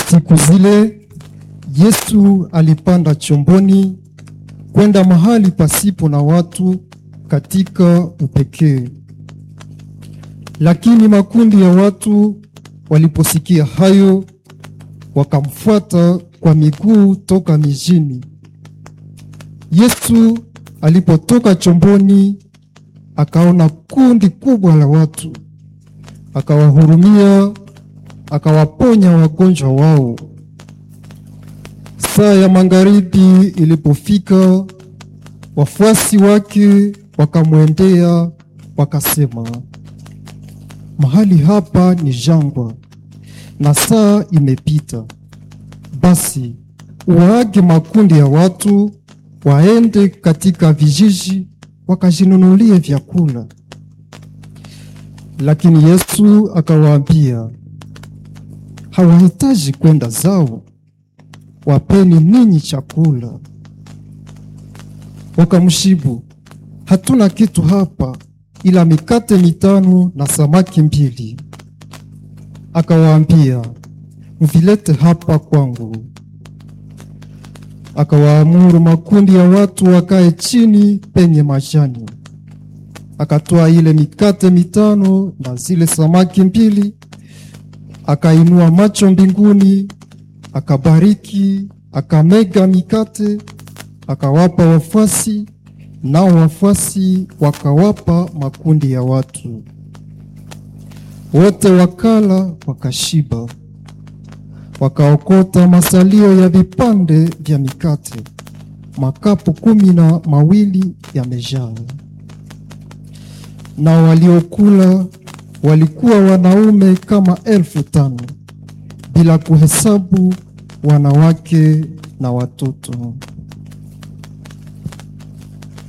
Siku zile Yesu alipanda chomboni kwenda mahali pasipo na watu katika upekee. Lakini makundi ya watu waliposikia hayo, wakamfuata kwa miguu toka mijini. Yesu alipotoka chomboni, akaona kundi kubwa la watu, akawahurumia, akawaponya wagonjwa wao. Saa ya magharibi ilipofika, wafuasi wake wakamwendea wakasema, mahali hapa ni jangwa na saa imepita, basi waage makundi ya watu waende katika vijiji wakajinunulie vyakula. Lakini Yesu akawaambia, hawahitaji kwenda zao, wapeni ninyi chakula. Wakamshibu, hatuna kitu hapa ila mikate mitano na samaki mbili. Akawaambia, mvilete hapa kwangu. Akawaamuru makundi ya watu wakae chini penye majani. Akatoa ile mikate mitano na zile samaki mbili, akainua macho mbinguni, akabariki, akamega mikate, akawapa wafuasi, nao wafuasi wakawapa makundi ya watu. Wote wakala wakashiba, wakaokota masalio ya vipande vya mikate, makapu kumi na mawili yamejaa. Na waliokula walikuwa wanaume kama elfu tano bila kuhesabu wanawake na watoto.